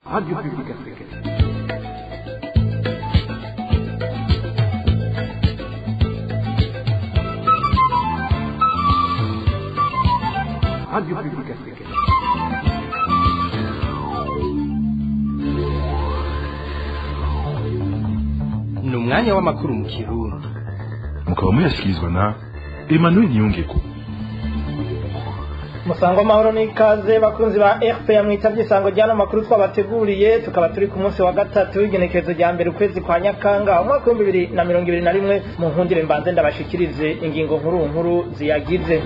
Radio Publique Africaine. Radio Publique Africaine. ni umwanya w'amakuru mu kirundi mukaba muyashyikirizwa na emmanuel niyongeko musango amahoro n'ikaze bakunzi ba rpa mwitavye isango ryano makuru twabateguriye tukaba turi ku munsi wa gatatu w'igenekerezo rya mbere ukwezi kwa nyakanga umwaka w'ibihumbi bibiri na mirongo ibiri na rimwe mu nkundire mbanze ndabashikirize ingingo nkuru nkuru ziyagize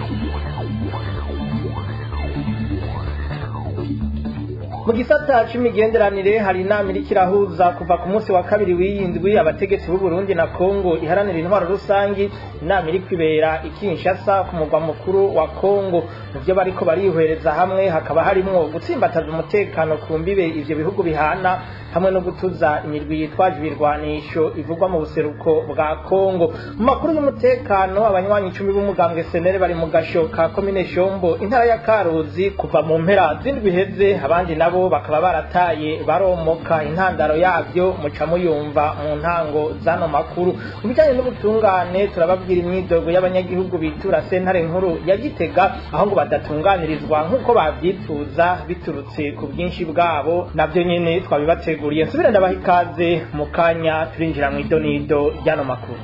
mu gisata c'imigenderanire hari inama iriko irahuza kuva ku munsi wa kabiri w'iyindwi abategetsi b'u Burundi na Kongo iharanira intwaro rusangi inama iriko ibera i Kinshasa ku mugwa mukuru wa Kongo mu vyo bariko barihwereza hamwe hakaba harimwo gutsimbataza umutekano ku mbibe ivyo bihugu bihana hamwe no gutuza imirwi yitwaje ibirwanisho ivugwa mu buseruko bwa Kongo mu makuru y'umutekano abanywanyi icumi b'umugambwe senere bari mu gasho ka komine Shombo intara ya Karuzi kuva mu mpera z'indwi heze abandi nabo bakaba barataye baromoka intandaro yabyo muca muyumva mu ntango zano makuru mu bijyanye n'ubutungane turababwira imyidogo y'abanyagihugu bitura sentare nkuru ya Gitega aho ngo badatunganirizwa nk'uko babyifuza biturutse ku bwinshi bwabo nabyo nyene twabibateguriye nsubire ndabaha ikaze mu kanya turinjira mu idonido ry'ano makuru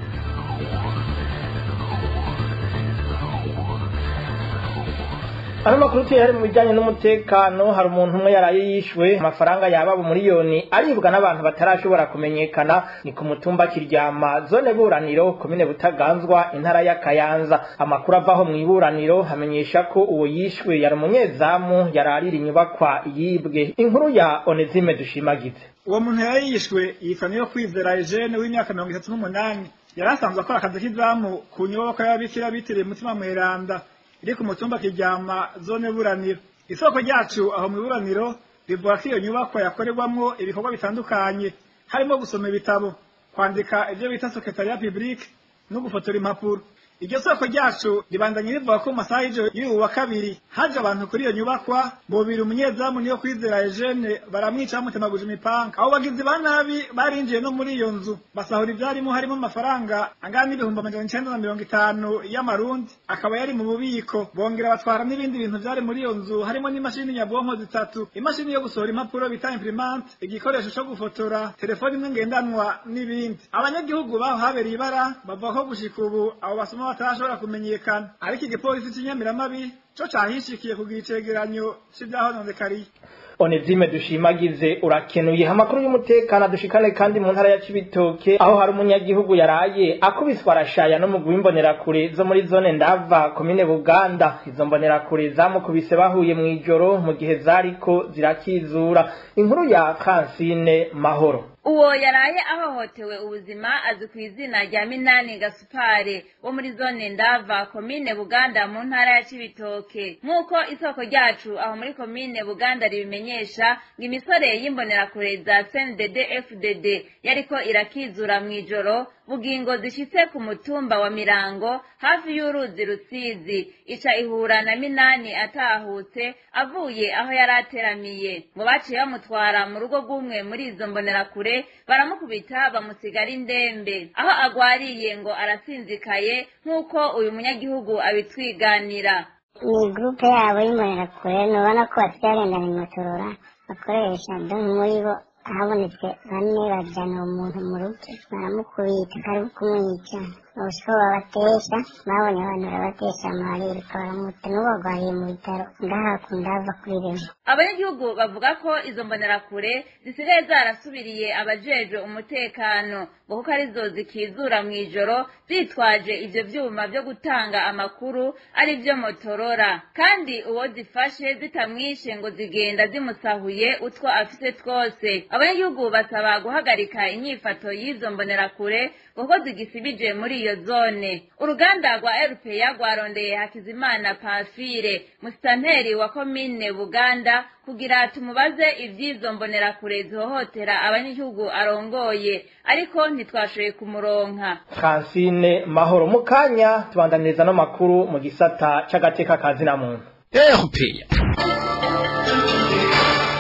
ano makuru tuyahari mu bijyanye n'umutekano hari umuntu umwe yaraye yishwe amafaranga yaba umuriyoni aribwa n'abantu batarashobora kumenyekana ni ku mutumba kiryama zone buraniro komine butaganzwa intara ya kayanza amakuru avaho mu iburaniro hamenyesha ko uwo yishwe yari umunyezamu yararira inyubakwa yibwe inkuru ya onezime dushimagize uwo muntu yari yishwe yitwa niyo kwizera Eugene w'imyaka mirongo itatu n'umunani yari asanzwe akora akazi k'izamu ku nyubako y'ababikira bitiriye umutima mweranda iri ku mutumba kiryama zone buraniro isoko ryacu aho mu iburaniro rivuga ko iyo nyubako yakorerwamwo ibikorwa bitandukanye harimo gusoma ibitabo kwandika ibyo bita sekretariya publique no gufotora impapuro iryo soko ryacu ribandanye rivuga ko mu masaha y'ijoro y'uyu wa kabiri haje abantu kuri iyo nyubakwa bobiri umunyezamu niyo kwizera Eugene baramwica bamutemaguje imipanga abo bagizi ba nabi barinjiye no muri iyo nzu basahura ivyarimo harimo amafaranga angana n'ibihumbi amajana icenda na mirongo itanu y'amarundi akaba yari mu bubiko bongera batwara n'ibindi bintu vyari muri iyo nzu harimo n'imashini nyabwonko zitatu imashini yo gusohora impapuro bita imprimante igikoresho co gufotora telefoni imwe ngendanwa n'ibindi abanyagihugu baho habereye ibara bavuga ko gushika ubu abo basoma batarashobora kumenyekana ariko igipolisi c'inyamiramabi co cahishikiye kugira icegeranyo c'ivyahononekariye onezime dushimagize urakenuye amakuru y'umutekano dushikane kandi mu ntara ya Cibitoke aho hari umunyagihugu yaraye akubiswa arashaya no mu gwimbonerakure zo muri zone ndava komine Buganda izo mbonerakure zamukubise bahuye mu ijoro mu gihe zariko zirakizura inkuru ya Francine Mahoro uwo yaraye ahohotewe ubuzima azwi ku izina rya minani gasupare wo muri zone ndava komine buganda mu ntara ya cibitoke nk'uko isoko ryacu aho muri komine buganda ribimenyesha ngo imisore y'imbonerakure za cndd fdd yariko irakizura mw'ijoro bugingo zishitse ku mutumba wa mirango hafi y'uruzi rusizi ica ihura na minani atahutse avuye aho yari ateramiye ngo baciye bamutwara mu rugo rw'umwe muri izo mbonerakure baramukubita bamusigara indembe aho agwariye ngo arasinzikaye nk'uko uyu munyagihugu abitwiganira ni gurupe yabo y'imbonerakure ntubona ko basigaye bagendana imatorora bakoresha donki muri bo habonetse bane bajyana uwo muntu mu rugo baramukubita kari kumwica ubusiko babatesha babonye abantu barabatesha amarira baramuta n'ubagwariye mu bitaro ngaha kundava kuri rimwe abanyagihugu bavuga ko izo mbonerakure zisigaye zarasubiriye abajejwe umutekano ngo kuko arizo zikizura mw'ijoro zitwaje ivyo vyuma vyo gutanga amakuru ari vyo motorora kandi uwo zifashe zitamwishe ngo zigenda zimusahuye utwo afise twose abanyagihugu basaba guhagarika inyifato y'izo mbonerakure kuko zigisibije muri iyo zone uruganda rwa rpa rwarondeye hakizimana pamfire musitanteri wa komine buganda kugira tumubaze ivy'izo mbonerakure zihohotera abanyagihugu arongoye ariko ntitwashoboye kumuronka Francine Mahoro mu kanya tubandaniriza no makuru mu gisata c'agateka kazina muntu erupeya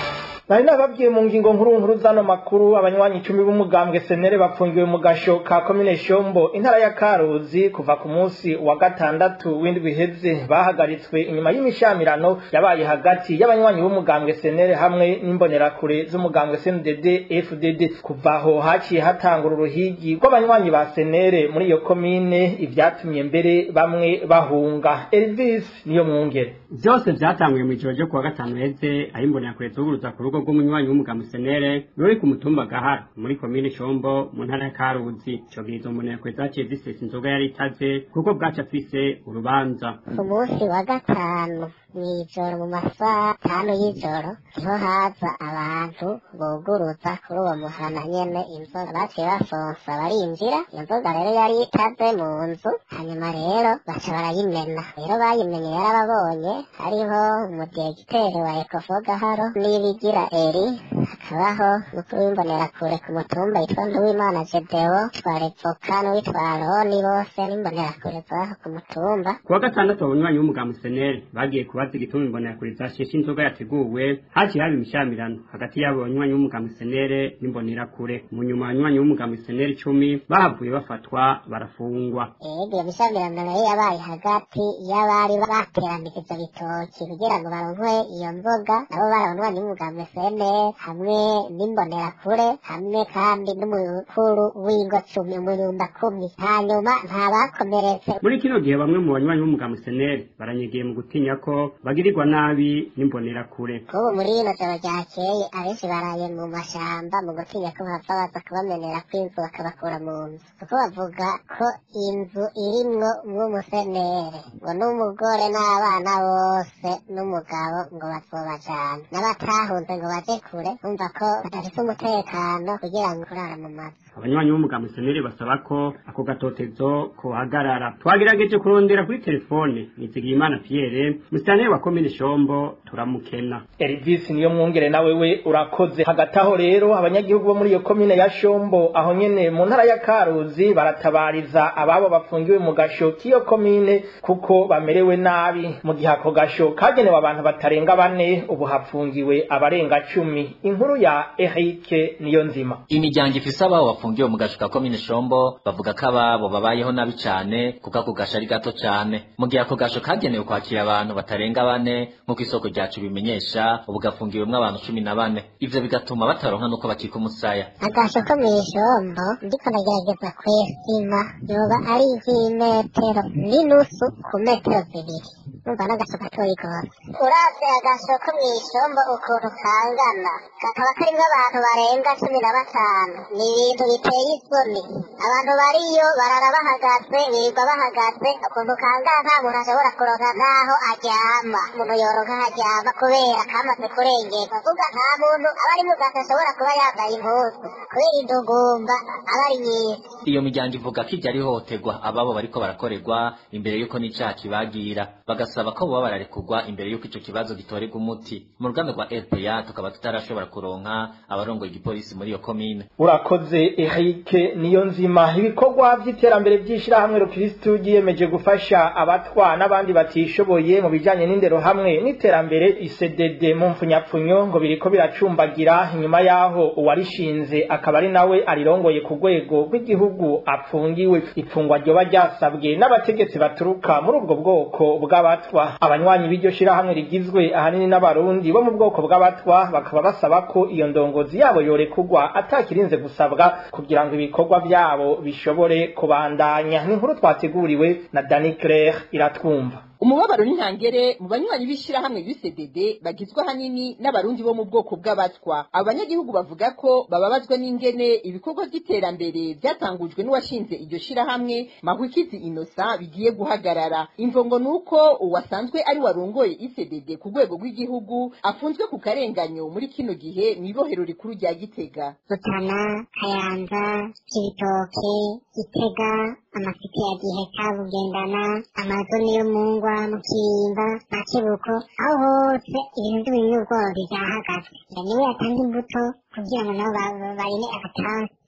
nari nababwiye mu ngingo nkuru nkuru zano makuru abanywanyi icumi b'umugambwe senere bafungiwe mu gasho ka komine shombo intara ya karuzi kuva ku munsi wa gatandatu w'indwi iheze bahagaritswe inyuma y'imishamirano yabaye hagati y'abanywanyi b'umugambwe senere hamwe n'imbonerakure z'umugambwe cndd fdd kuva aho haciye hatangura uruhigi rw'abanywanyi ba senere muri iyo komine ivyatumye mbere bamwe bahunga elvis niyo mwungere vyose vyatanguye mw'ijoro ryo kuwa gatanu heze aho imbonerakure zuguruza ku rugo rw'umunywanyi w'umugambwe senere ruri ku mutumba gahara muri komine shombo mu ntara ya karuzi ico gihe izo mbonerakure zaciye zisesa inzoga yari itaze kuko bwaca afise urubanza ku munsi wa gatanu mw'ijoro mu masaha atanu y'ijoro niho haza abantu buguruza kuri uwo muhana nyene inzoga baciye basonsa barinjira iyo nzoga rero yari itaze mu nzu hanyuma rero baca barayimena rero bayimenye yarababonye hariho umudiyegiteri wa ekofo gaharo n'ibigira eri hakabaho mukuru w'imbonerakure ku mutumba yitwa nduwimana jedewo twa revoka n'uwitwa aroni bose n'imbonerakure zaho ku mutumba kuwa gatandatu abanywanyi w'umugambwe senere bagiye kubaza igituma imbonerakure zasheshe inzoga yateguwe haciye haba imishamirano hagati y'abo banywanyi b'umugambwe senere n'imbonerakure mu nyuma abanywanyi b'umugambwe senere icumi bahavuye bafatwa barafungwa ego iyo mishamirano rero yabaye hagati y'abari bateranije ivyo bitoki kugira ngo baronkwe iyo nzoga nabo bari abanywanyi b'umugambwe senere hamwe n'imbonerakure hamwe kandi n'umukuru w'ingo cumi umurumba kumi hanyuma nta bakomeretse muri kino gihe bamwe mu banywanyi b'umugambwe senere baranyegeye mu gutinya ko bagirirwa nabi n'imbonerakure kubu muri rino joro ryakeye abenshi baraye mu mashamba mu gutinya ko bava baza kubamenera kw'inzu bakabakura mu nzu kuko bavuga ko inzu irimwo mw'umusenere ngo n'umugore n'abana bose n'umugabo ngo bazobajana n'abatahunze ngo baje kure bumva ko badafise umutekano kugira ngo kurara mu mazu abanywanyi b'umugambwe senere basaba ko ako gatotezo kohagarara twagerageje kurondera kuri telefone nizigiyimana pierre musitanteri wa komine shombo turamukena elvis niyo mwungere nawe we urakoze hagati aho rero abanyagihugu bo muri iyo komine ya shombo aho nyene mu ntara ya karuzi baratabariza ababo bafungiwe mu gasho k'iyo komine kuko bamerewe nabi mu gihe ako gasho kagenewe abantu batarenga bane ubu hapfungiwe abarenga cumi inkuru ya erike niyo nzima imiryango ifise ababo bafungiwe mu gasho ka komine shombo bavuga ko ababo babayeho nabi cane kuko ako gasho ari gato cane mu gihe ako gasho kagenewe kwakira abantu batarenga bane nk'uko isoko ryacu bimenyesha ubu gafungiwemwo abantu cumi na bane ivyo bigatuma bataronka n'uko bakika umusaya agasho ko mw'ijombo ndiko ndagerageza kwesima yoba ari nk'imetero n'inusu ku metero zibiri numva n'agasho gatoyi gose uravye agasho ko mw'ijombo ukuntu kangana kakaba karimwo abantu barenga cumi na batanu ni ibintu biteye isoni abantu bariyo barara bahagaze birirwa bahagaze ukuntu kangana nta muntu ashobora kuronka n'aho aryama umuntu yoronka aho aryama kubera kamaze kurengerwa vuga nta muntu aba ari mu gato ashobora kuba yambaye impuzu kubera indugumba aba ari nyinshi iyo miryango ivuga ko iryo ari ihohoterwa ababo bariko barakorerwa imbere y'uko n'icaha kibagira bagasaba ko boba bararekurwa imbere y'uko ico kibazo gitorerwa umuti mu ruganda rwa rpa tukaba tutarashobora kuronka abarongoye igipolisi muri iyo komine urakoze erike niyo nzima ibikorwa vy'iterambere vy'ishirahamwe rukristu ryiyemeje gufasha abatwa n'abandi batishoboye mu bijanye n'indero hamwe n'iterambere isedede mu mfunyapfunyo ngo biriko biracumbagira inyuma yaho uwarishinze akaba ari nawe arirongoye ku rwego rw'igihugu apfungiwe ifungwa ryoba ryasabwe n'abategetsi baturuka muri ubwo bwoko bw'abatwa abanywanyi b'iryo shirahamwe rigizwe ahanini n'abarundi bo mu bwoko bw'abatwa bakaba basaba ko iyo ndongozi yabo yorekurwa atakirinze gusabwa kugira ngo ibikorwa vyabo bishobore kubandanya ni inkuru twateguriwe na Dani Claire iratwumva umubabaro n'intangere mu banywanyi b'ishirahamwe UCDD bagizwe ahanini n'abarundi bo mu bwoko bw'abatwa abo banyagihugu bavuga ko bababazwa n'ingene ibikorwa by'iterambere byatangujwe n'uwashinze iryo shirahamwe Mahwikizi Innocent bigiye guhagarara imvongo nuko uwasanzwe ari warongoye ICDD ku rwego rw'igihugu afunzwe ku karenganyo muri kino gihe mu ibohero rikuru rya Gitega Rutana Kayanza Cibitoke Gitega amasite ya Giheta Bugendana amazoni yo mungwa mu Kirimba na Kibuko aho hose ibintu by'ubunyurwa byahagaze niwe yatanga imbuto kugira ngo nabo barime agatansi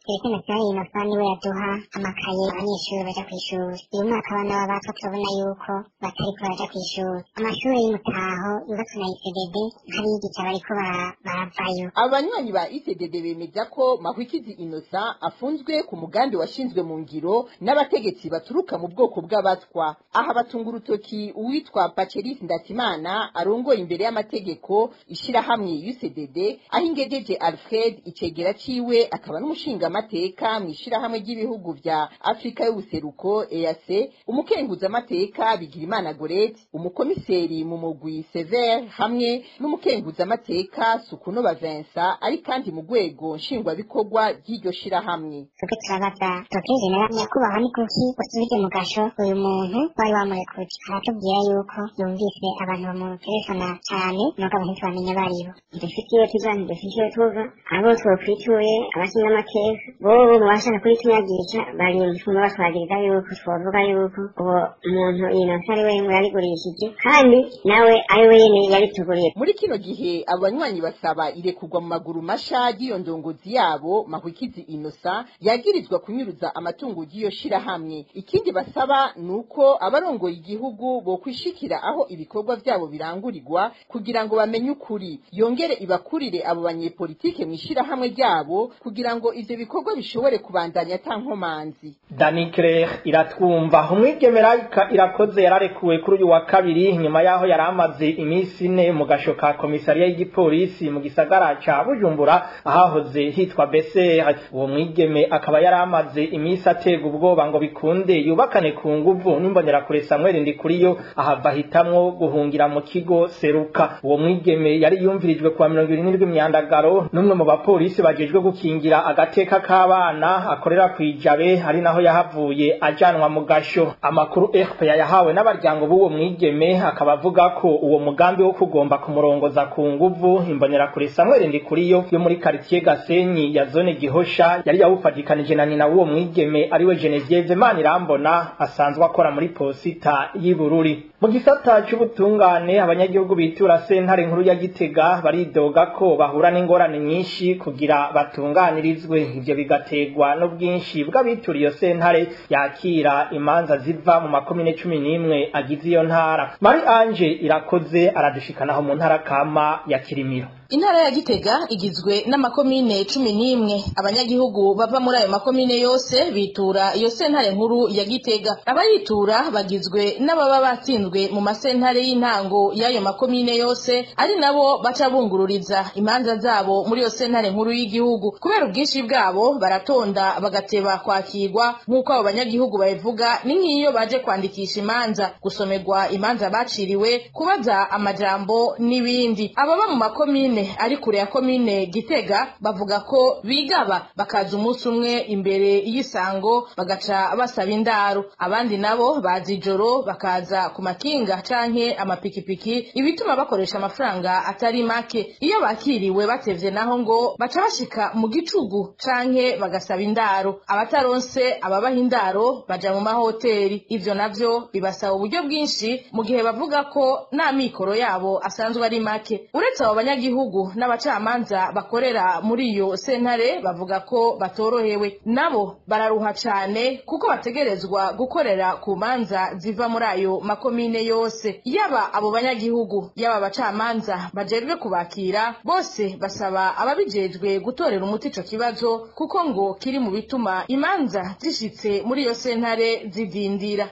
serivisi nasiyonali inosa niwe yaduha amakaye abanyeshuri baja kw'ishuri uyu mwaka abana b'abatwa turabona yuko batariko baraja kw'ishuri amashuri y'umutaho yubatswe na ICDD nk'abigisha bariko bara- baravayo abanywanyi ba ICDD bemeza ko Mahwikizi Innocent afunzwe ku mugambi washinzwe mu ngiro n'abategetsi baturuka mu bwoko bw'abatwa aha batunga urutoki uwitwa Paceris Ndatimana arongoye imbere y'amategeko ishirahamwe UCDD aho ingejeje Alfred icegera ciwe akaba n'umushingamateka mu ishirahamwe ry'ibihugu vya Afrika y'ubuseruko EAC umukenguzamateka Bigirimana Gorete umukomiseri mu mugwi Sever hamwe n'umukenguzamateka Sukunova Vincent ari kandi mu rwego nshingwabikorwa ry'iryo shirahamwe twebwe turabaza dr general nyakubahwa ni kuki usubije mu gasho uyu muntu wari wamurekuje aratubwira yuko yumvise abantu bamutelefona cyane nuko abantu ntibamenya baribo dufite iyo tuza ntidufite iyo tuva abo twokwituye abashinga amateka bobo mu bashaka kubitunyagisha bari mu gifungo batwagiriza yuko twovuga yuko uwo muntu inota ari we yarigurishije kandi nawe ari we nyene yabituguriye muri kino gihe abanywanyi basaba irekurwa mu maguru masha ry'iyo ndongozi yabo mahwikizi inosa yagirizwa kunyuruza amatungo y'iyo shirahamwe ikindi basaba ni uko abarongoye igihugu bokwishikira aho ibikorwa vyabo birangurirwa kugira ngo bamenye ukuri yongere ibakurire abo banyepolitike mw'ishirahamwe ryabo kugira ngo ivyo bikorwa bishobore kubandanya ata nkomanzi Dani Claire iratwumva umwigeme Raika irakoze yararekuwe kuri uyu wa kabiri nyuma yaho yari amaze iminsi ine mu gasho ka komisariya y'igipolisi mu gisagara ca Bujumbura ahahoze hitwa BCR uwo mwigeme akaba yari amaze iminsi atega ubwoba ngo bikunde yubakane ku nguvu n'imbonerakure Samuel Ndikuriyo ahava hitamwo guhungira mu kigo Seruka uwo mwigeme yari yumvirijwe kuwa mirongo irindwi myandagaro n'umwe mu bapolisi bajejwe gukingira agateka k'abana akorera kwijabe ari naho yahavuye ajanwa mu gasho amakuru RPA yahawe n'abaryango b'uwo mwigeme akaba avuga ko uwo mugambi wo kugomba kumurongoza ku nguvu imbonerakure Samuel Ndikuriyo yo muri quartier Gasenyi ya zone Gihosha yari yawufadikanije na nyina w'uwo mwigeme ariwe Genevieve Manirambona asanzwe akora muri posita y'Ibururi mu gisata c'ubutungane abanyagihugu bitura sentare nkuru ya Gitega baridoga ko bahura n'ingorane nyinshi kugira batunganirizwe ivyo bigategwa n'ubwinshi bw'abitura iyo sentare yakira imanza ziva mu makomine cumi n'imwe agize iyo ntara Mari Ange irakoze aradushikanaho mu ntara kama ya Kirimiro intara ya gitega igizwe n'amakomine cumi n'imwe abanyagihugu bava muri ayo makomine yose bitura iyo sentare nkuru ya gitega abayitura bagizwe n'ababa batsinzwe mu masentare y'intango y'ayo makomine yose ari nabo baca bungururiza imanza zabo muri iyo sentare nkuru y'igihugu kubera ubwinshi bwabo baratonda bagateba kwakirwa nk'uko abo banyagihugu babivuga ni nk'iyo baje kwandikisha imanza gusomerwa imanza baciriwe kubaza amajambo n'ibindi ababa mu makomine ari kure ya komine gitega bavuga ko bigaba bakaza umunsi umwe imbere y'isango bagaca basaba indaro abandi nabo baza ijoro bakaza ku makinga canke amapikipiki ibituma bakoresha amafaranga atari make iyo bakiriwe batevye naho ngo baca bashika mu gicugu canke bagasaba indaro abataronse ababaha indaro baja mu mahoteli ivyo navyo bibasaba uburyo bwinshi mu gihe bavuga ko n'amikoro yabo asanzwe ari make uretse abo banyagihugu n'abacamanza bakorera muri iyo sentare bavuga ko batorohewe nabo bararuha cane kuko bategerezwa gukorera ku manza ziva muri ayo makomine yose yaba abo banyagihugu yaba abacamanza bajejwe kubakira bose basaba ababijejwe gutorera umuti ico kibazo kuko ngo kiri mu bituma imanza zishitse muri iyo sentare zidindira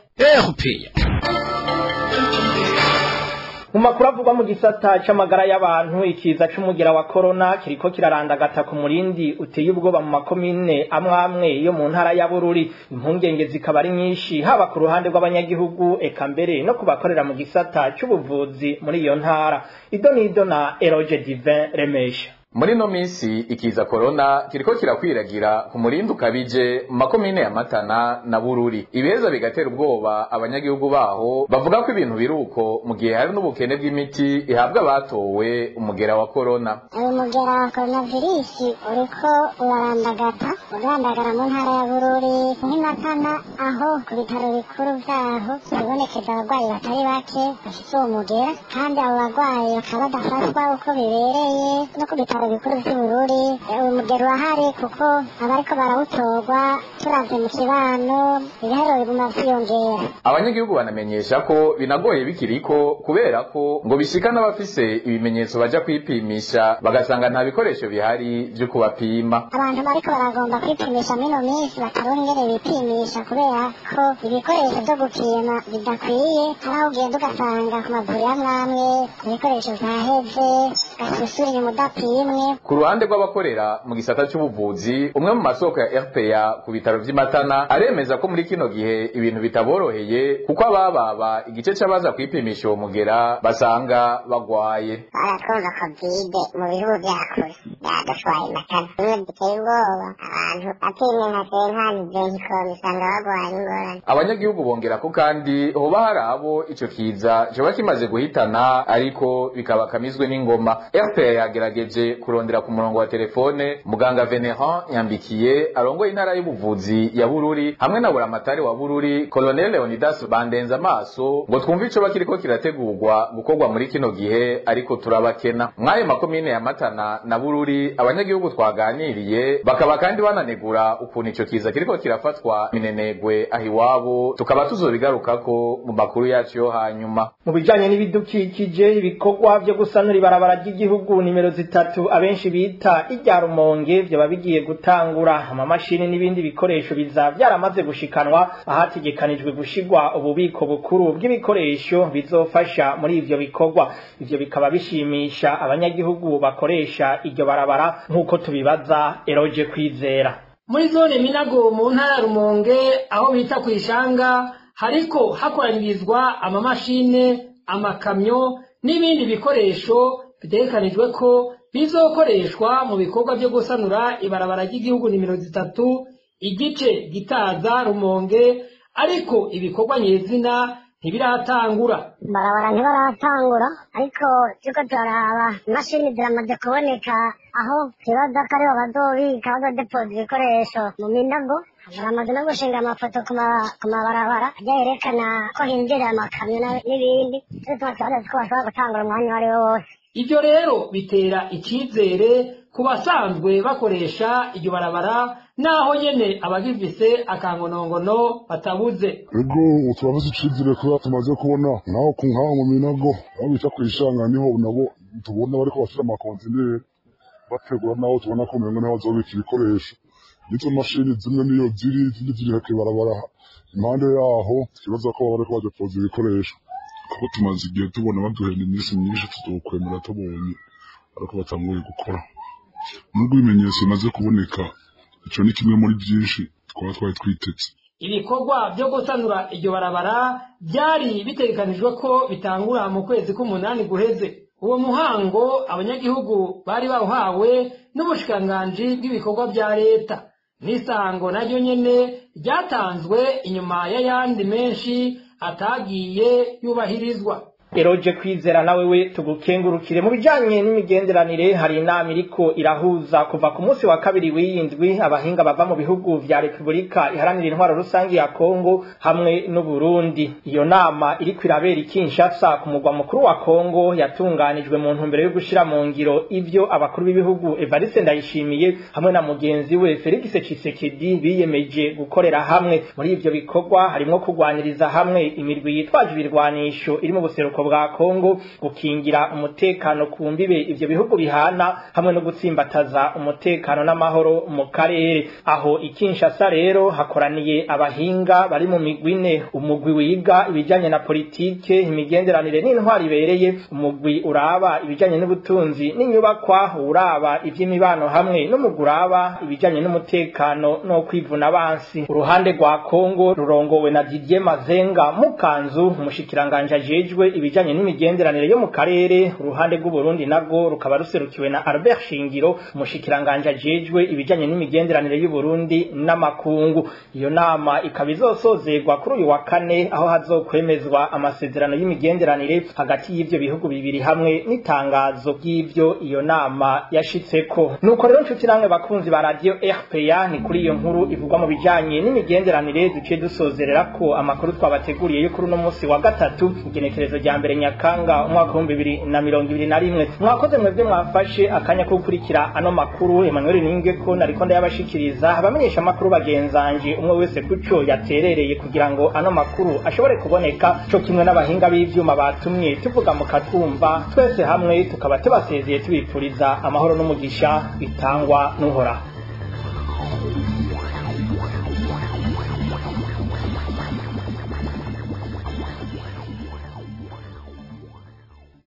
mu makuru avugwa mu gisata c'amagara y'abantu ikiza c'umugira wa korona kiriko kirarandagata ku murindi uteye ubwoba mu makomine amwe amwe yo mu ntara ya bururi impungenge zikaba ari nyinshi haba ku ruhande rw'abanyagihugu eka mbere no ku bakorera mu gisata c'ubuvuzi muri iyo ntara ido n'ido na eroge divin remesha muri no minsi ikiza korona kiriko kirakwiragira ku murindi ukabije mu makomine ya matana na bururi ibiheza bigatera ubwoba abanyagihugu baho bavuga ko ibintu biri uko mu gihe hari n'ubukene bw'imiti ihabwa abatowe umugera wa korona uyu mugera wa koronavirusi uriko urarandagata urandagara mu ntara ya bururi nk'imatana aho ku bitaro bikuru vyaho hibonekeza abarwayi batari bake bafise uwo mugera kandi abo barwayi bakaba badafatwa uko bibereye no ku bitaro gutwara ibikuru vy'ubururi umugero urahari kuko abariko barawutorwa turavye mu kibano ibiharuro biguma vyiyongera abanyagihugu banamenyesha ko binagoye bikiriko kubera ko ngo bishika n'abafise ibimenyetso baja kwipimisha bagasanga nta bikoresho bihari vyo kubapima abantu bariko baragomba kwipimisha mino minsi bataronka ingene bipimisha kubera ko ibikoresho vyo gupima bidakwiye hari aho ugenda ugasanga ku mavuriro amwe amwe ibikoresho vyaheze ugasubira inyuma udapimwe ku ruhande rw'abakorera mu gisata c'ubuvuzi umwe mu masoko ya rpa ku bitaro vy'imatana aremeza ko muri kino gihe ibintu bitaboroheye kuko abababa igice c'abaza kwipimisha uwo mugera basanga bagwaye baratwumva kovide mu bihugu vya kure byadutwaye matana bimwe biteye ubwoba abantu bapimwe nka senkani zenkikoni usanga bagwaye ingorane abanyagihugu bongera ko kandi hoba hari abo ico kiza coba kimaze guhitana ariko bikaba kamizwe n'ingoma rpa yagerageje kurondera ku murongo wa telefone muganga veneran nyambikiye arongoye intara y'ubuvuzi ya bururi hamwe na buramatari wa bururi colonel leonidas bandenza amaso ngo twumve icoba kiriko kirategurwa gukorwa muri kino gihe ariko turabakena mw'ayo makomine ya matana na bururi abanyagihugu twaganiriye bakaba kandi bananegura ukuntu ico kiza kiriko kirafatwa minenegwe aho iwabo tukaba tuzobigarukako mu makuru yacu yo hanyuma mu bijanye n'ibidukikije ibikorwa vyo gusanura ibarabara ry'igihugu nimero zitatu abenshi bita irya rumonge vyoba bigiye gutangura amamashini n'ibindi bikoresho biza vyaramaze gushikanwa ahategekanijwe gushigwa ububiko bukuru bw'ibikoresho bizofasha muri ivyo bikorwa ivyo bikaba bishimisha abanyagihugu bakoresha iryo barabara nk'uko tubibaza eroje kwizera muri zone minago mu ntara ya rumonge aho bita ku ishanga hariko hakoranirizwa amamashine amakamyo n'ibindi bikoresho bitegekanijwe ko bizokoreshwa mu bikorwa vyo gusanura ibarabara ry'igihugu nimero zitatu igice gitaza rumonge ariko ibikorwa nyezina ntibiratangura barabara ntibaratangura ariko turiko turaraba imashini ziramaze kuboneka aho kibaza ko ariho bazobika bazodepoza ibikoresho mu minago baramaze no gushinga amafoto ku mabarabara ajya yerekana ko hinjira amakamyo n'ibindi tutuma tubaza ko bashobora gutangura umwanya uwo ari wo wose ivyo rero bitera icizere ku basanzwe bakoresha iryo barabara naho nyene abagifise akangonongono batabuze ego turabuze icizere kubera tumaze kubona naho ku nkaho mu minago aho bita kwishanga niho nabo tubona bariko bashira amakontineri bategura naho tubona ko umengo niho bazobika ibikoresho nizo mashini zimwe niyo ziri izindi ziri hake barabara impande yaho ikibazo ko baba bariko badepoza ibikoresho kuko tumaze igihe tubona baduhenda iminsi myinshi tuzokwemera tubonye ariko batanguye gukora nubwo ibimenyetso bimaze kuboneka ico ni kimwe muri byinshi twaba twari twiteze ibikorwa vyo gusanura iryo barabara vyari bitegekanijwe ko bitangura mu kwezi k'umunani guheze uwo muhango abanyagihugu bari bawuhawe n'ubushikiranganji bw'ibikorwa vya leta n'isango naryo nyene ryatanzwe inyuma y'ayandi menshi atagiye yubahirizwa eroje kwizera nawe we tugukengurukire mu bijanye n'imigenderanire hari inama iriko irahuza kuva ku munsi wa kabiri w'iyindwi abahinga bava mu bihugu vya repubulika iharanira intwaro rusange ya kongo hamwe n'uburundi iyo nama iriko irabera i kinshasa ku mugwa mukuru wa kongo yatunganijwe mu ntumbero yo gushira mu ngiro ivyo abakuru b'ibihugu evariste ndayishimiye hamwe na mugenzi we felix cisekedi biyemeje gukorera hamwe muri ivyo bikorwa harimwo kugwaniriza hamwe imirwi yitwaje ibirwanisho iri mu buseruko bwa Kongo gukingira umutekano ku mbibe ivyo bihugu bihana hamwe no gutsimbataza umutekano n'amahoro mu karere aho ikinshasa rero hakoraniye abahinga bari mu migwine umugwi wiga ibijanye na politike imigenderanire n'intwari ibereye umugwi uraba ibijanye n'ubutunzi n'inyubakwa uraba ivy'imibano hamwe n'umugwi uraba ibijanye n'umutekano no kwivuna abansi uruhande rwa Kongo rurongowe na Didier Mazenga Mukanzu umushikiranganje ajejwe ibijanye n'imigenderanire yo mu karere uruhande rw'u Burundi nabwo rukaba ruserukiwe na Albert Shingiro umushikiranganje ajejwe ibijanye n'imigenderanire y'u Burundi n'amakungu iyo nama ikaba izosozerwa kuri uyu wa kane aho hazokwemezwa amasezerano y'imigenderanire hagati y'ivyo bihugu bibiri hamwe n'itangazo ry'ivyo iyo nama yashitseko nuko rero nshuti namwe bakunzi ba radio RPA ni kuri iyo nkuru ivugwa mu bijanye n'imigenderanire duciye dusozerera ko amakuru twabateguriye yo kuri uno munsi wa gatatu igenekerezo rya mbere nyakanga umwaka w'ibihumbi bibiri na mirongo ibiri na rimwe mwakoze mwebwe mwafashe akanya ko gukurikira ano makuru emmanuel ninge ko nariko ndayabashikiriza abamenyesha amakuru bagenzanje umwe wese kuco yaterereye kugira ngo ano makuru ashobore kuboneka co kimwe n'abahinga b'ivyuma batumye tuvuga mukatwumva twese hamwe tukaba tubasezeye tubipfuriza amahoro n'umugisha bitangwa n'uhoraho